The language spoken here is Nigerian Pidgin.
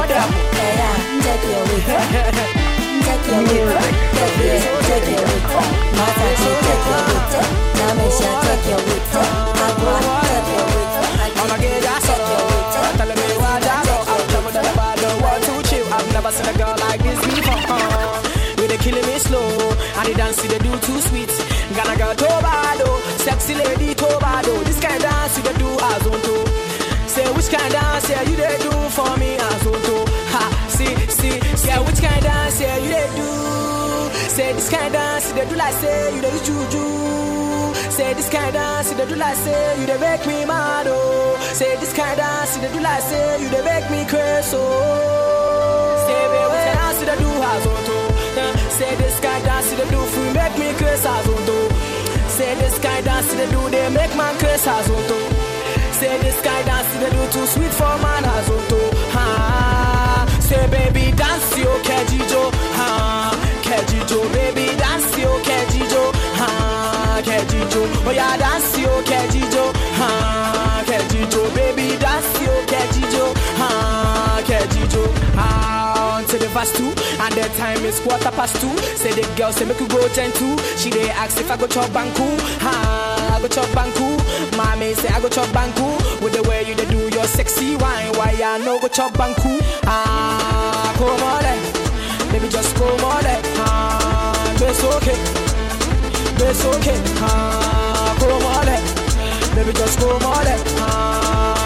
What it. happened? Hey, yeah, take your week. Take your week. Take it, take your week. Masachi, take your week. Namisha, take your week. Agua, take your week. I'ma get that Take your week. solo. Telling me why I go. I'm never done about the want to chill. I've never seen a girl like this before. Uh, with they killing me slow. And the dance they do too sweet. Gonna go Tobado. Sexy lady Tobado. This kind of dance they do as on to. Say which kind of dance yeah, you they do for me as on to. Ha, see, see, yeah, which kind of dance yeah, you they do. Say this kind of dance they do like say you they use juju. Say this kind of dance, they do like say you they make me mad oh. Say this kind of dance, they do like say you they make me crazy oh. Say baby, what the dance they do has on to. Uh, Say this kind of dance they do for make me crazy as on to. Say this kind of dance they do they make man crazy as on to. Say this kind of dance they do too sweet for man as on to. Ha. Say baby dance yo kejijo ha kejijo baby dance yo kejijo ha kejijo oh yeah dance yo kejijo ha kejijo baby dance yo kejijo ha kejijo ah on to the verse two and the time is quarter past two say the girl say make you go ten two she dey ask if I go chop banku ha I go chop banku mommy say I go chop banku with the way you dey do your sexy wine why I no go chop banku ah come on eh. baby just come on eh. ah it's okay it's okay ah come on eh. baby just come on eh. ah